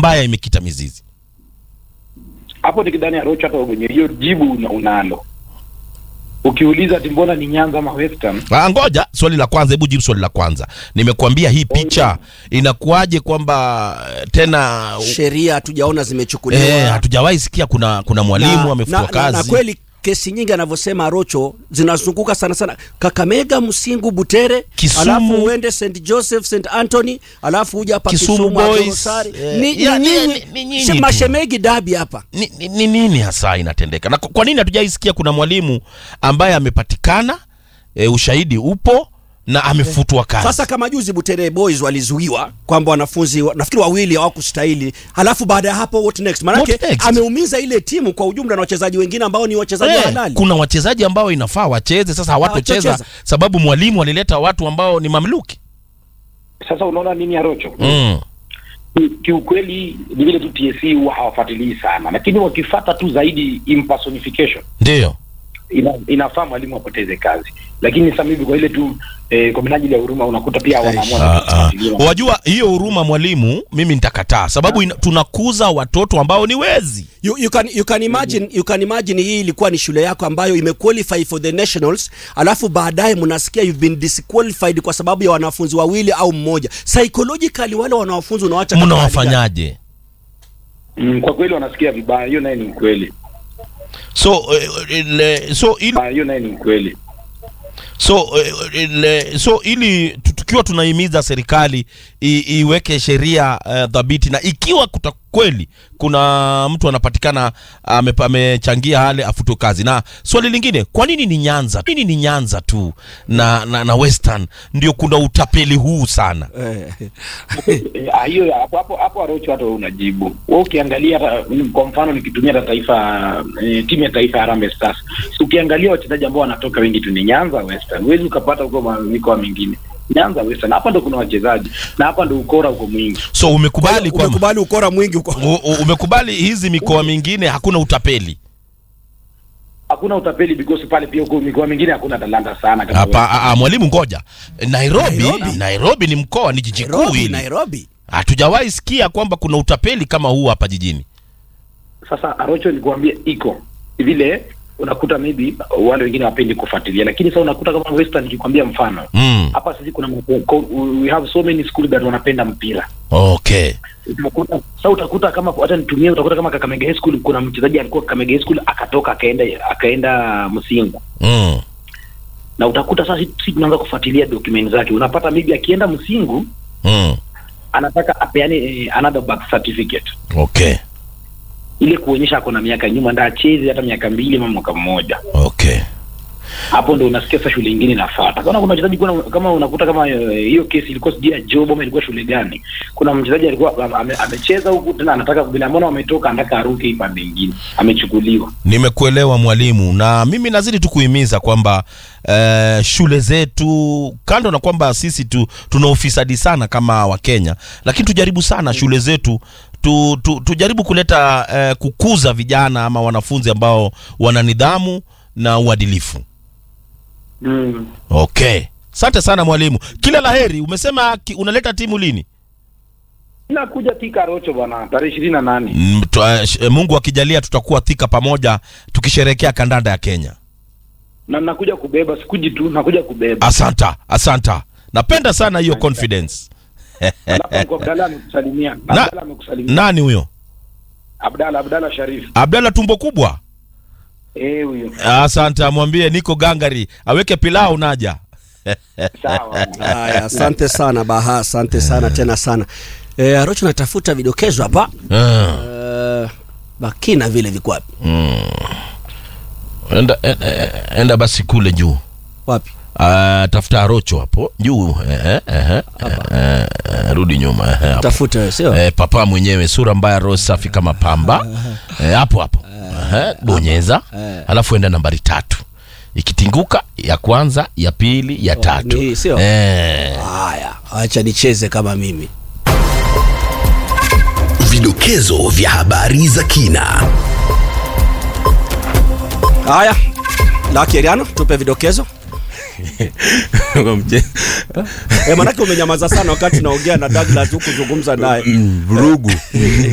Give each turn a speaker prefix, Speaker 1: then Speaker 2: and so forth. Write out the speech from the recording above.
Speaker 1: mbaya imekita mizizi?
Speaker 2: hapo nikidhani Arocho hata mwenye hiyo jibu una, unalo ukiuliza ati mbona ni Nyanza ama Western
Speaker 1: Ah, ngoja swali la kwanza, hebu jibu swali la kwanza. Nimekuambia hii picha inakuwaje kwamba eh, tena
Speaker 3: sheria hatujaona zimechukuliwa
Speaker 1: eh, hatujawahi sikia kuna kuna mwalimu
Speaker 3: na,
Speaker 1: amefutwa
Speaker 3: na,
Speaker 1: kazi.
Speaker 3: na, na kweli kesi nyingi anavyosema Rocho zinazunguka sana sana Kakamega, Msingu, Butere,
Speaker 1: Kisumu.
Speaker 3: alafu uende St Joseph, St Anthony, alafu uja hapa
Speaker 1: Kisumu
Speaker 3: Kisumu,
Speaker 1: Boys,
Speaker 3: Atorosari.
Speaker 1: eh,
Speaker 3: Ni-
Speaker 1: ya-
Speaker 3: ni
Speaker 1: ni-
Speaker 3: nyinyi-
Speaker 1: ni- ni nyinyi
Speaker 3: she-
Speaker 1: tu.
Speaker 3: mashemegi dabi hapa
Speaker 1: ni, ni, ni nini hasa inatendeka na kwa kwa nini hatujaisikia kuna mwalimu ambaye amepatikana e, ushahidi upo na amefutwa kazi
Speaker 3: Sasa kama juzi Butere Boys walizuiwa kwamba wanafunzi wa- nafikiri wawili hawakustahili, halafu baada ya hapo what next? Maanake
Speaker 1: What next?
Speaker 3: ameumiza ile timu kwa ujumla na wachezaji wengine ambao ni wachezaji
Speaker 1: Eh,
Speaker 3: halali.
Speaker 1: kuna wachezaji ambao inafaa wacheze sasa hawatocheza
Speaker 3: Hawatocheza.
Speaker 1: sababu mwalimu alileta watu ambao ni mamluki
Speaker 2: sasa unaona nini Arocho
Speaker 1: mm.
Speaker 2: Ki- kiukweli ni vile tu TSC huwa hawafuatilii sana lakini wakifata tu zaidi impersonification
Speaker 1: ndio
Speaker 2: ina, inafaa mwalimu apoteze kazi lakini sasa hivi kwa ile tu eh, kwa minajili ya huruma unakuta pia wanaamua
Speaker 1: Ah, ah.
Speaker 2: kufuatilia.
Speaker 1: wajua hiyo huruma mwalimu mimi nitakataa sababu ina, tunakuza watoto ambao ni wezi
Speaker 3: You, you can you can imagine you can imagine hii ilikuwa ni shule yako ambayo imequalify for the nationals, alafu baadaye mnasikia you've been disqualified kwa sababu ya wanafunzi wawili au mmoja. Psychologically wale wanafunzi unawacha katika hali gani?
Speaker 1: mnawafanyaje
Speaker 2: mm, kwa kweli wanasikia vibaya hiyo naye ni ukweli
Speaker 1: so eh, ile, so ili
Speaker 2: Ah, hiyo naye ni ukweli
Speaker 1: so eh, ile, so ili tu- tukiwa tunahimiza serikali i, iweke sheria uh, dhabiti na ikiwa kuta kweli kuna mtu anapatikana ame- amechangia hale afutwe kazi na swali lingine kwa nini ni nyanza nini ni nyanza tu na, na, na western ndio kuna utapeli huu sana
Speaker 3: Eh,
Speaker 2: Eh, ah, hiyo hapo hapo hapo Arocho hata wewe unajibu wewe ukiangalia hata mm, kwa mfano nikitumia hata taifa eh, timu ya taifa ya Harambee Stars si ukiangalia wachezaji ambao wanatoka wengi tu ni Nyanza Western huwezi ukapata huko ma- mikoa mingine Nyanza Western hapa ndo kuna wachezaji na hapa ndo ukora uko mwingi
Speaker 1: so umekubali kwamba
Speaker 3: umekubali ukora mwingi uko
Speaker 1: u- u- umekubali hizi mikoa mingine hakuna utapeli
Speaker 2: hakuna utapeli because pale pia huko mikoa mingine hakuna talanta sana kama
Speaker 1: hapa
Speaker 2: Western.
Speaker 1: a- a, mwalimu ngoja nairobi
Speaker 3: Nairobi.
Speaker 1: nairobi, ni mkoa ni jiji kuu
Speaker 3: Nairobi,
Speaker 1: hili
Speaker 3: Nairobi.
Speaker 1: hatujawahi sikia kwamba kuna utapeli kama huu hapa jijini
Speaker 2: Sasa Arocho nikuambia iko vile unakuta maybe wale wengine wapendi kufuatilia, lakini sasa unakuta kama Western, nikikwambia mfano
Speaker 1: mm.
Speaker 2: hapa sisi kuna mko- we have so many school that wanapenda mpira
Speaker 1: okay
Speaker 2: utakuta sasa utakuta kama hata nitumie utakuta kama Kakamega High School kuna mchezaji alikuwa Kakamega High School akatoka akaenda akaenda Msingu
Speaker 1: mm.
Speaker 2: na utakuta sasa sisi sisi tunaanza kufuatilia document zake unapata maybe akienda Msingu
Speaker 1: Mm.
Speaker 2: anataka apeane eh, another birth certificate
Speaker 1: okay
Speaker 2: ile kuonyesha ako na miaka nyuma nda acheze hata miaka mbili ama mwaka mmoja
Speaker 1: okay
Speaker 2: hapo ndo unasikia sasa shule ingine inafuata. Kama kuna wachezaji kuna kama unakuta kama eh, hiyo kesi ilikuwa sijui ya job ama ilikuwa shule gani, kuna mchezaji alikuwa ame- ame- amecheza huku tena anataka bila mbona wametoka, anataka aruke hii pande nyingine, amechukuliwa.
Speaker 1: nimekuelewa mwalimu na mimi nazidi tu kuhimiza kwamba eh, shule zetu kando na kwamba sisi tu tuna ufisadi sana kama wakenya lakini tujaribu sana shule zetu tu, tu, tujaribu kuleta eh, kukuza vijana ama wanafunzi ambao wana nidhamu na uadilifu
Speaker 2: Mm.
Speaker 1: okay asante sana mwalimu kila laheri umesema ki, unaleta timu lini
Speaker 2: Inakuja Thika Rocho bwana, tarehe ishirini na nane.
Speaker 1: Mm, tu- eh, sh- mungu akijalia tutakuwa thika pamoja tukisherehekea kandanda ya kenya
Speaker 2: Na nakuja kubeba, sikuji tu, nakuja kubeba.
Speaker 1: asanta asanta napenda sana hiyo confidence
Speaker 2: Alafu niko Abdalla amekusalimia.
Speaker 1: Na-
Speaker 2: Abdalla amekusalimia.
Speaker 1: nani huyo
Speaker 2: Abdalla Abdalla Sharif.
Speaker 1: abdalla tumbo kubwa
Speaker 2: Eh, huyo.
Speaker 1: asante amwambie niko gangari aweke pilau naja
Speaker 2: Sawa.
Speaker 3: Haya, asante sana Baha, asante sana tena sana. Eh, Arocho natafuta vidokezo hapa.
Speaker 1: Ah,
Speaker 3: Eh, bakina vile viko wapi?
Speaker 1: enda, enda, enda basi kule juu
Speaker 3: Wapi?
Speaker 1: Ah, tafuta arocho hapo juu eh, eh, eh, eh, eh, rudi nyuma eh, hapo.
Speaker 3: Tafuta wewe, sio?
Speaker 1: eh, papa mwenyewe sura mbaya roho safi kama pamba eh, hapo hapo eh, bonyeza alafu enda nambari tatu ikitinguka ya kwanza ya pili ya tatu
Speaker 3: ni hii, sio?
Speaker 1: eh,
Speaker 3: Haya, acha nicheze kama mimi.
Speaker 4: Vidokezo vya habari za kina.
Speaker 3: Haya. Laki Eriano, tupe vidokezo. Eh, manake umenyamaza sana wakati naongea na Douglas huku zungumza naye.
Speaker 5: vurugu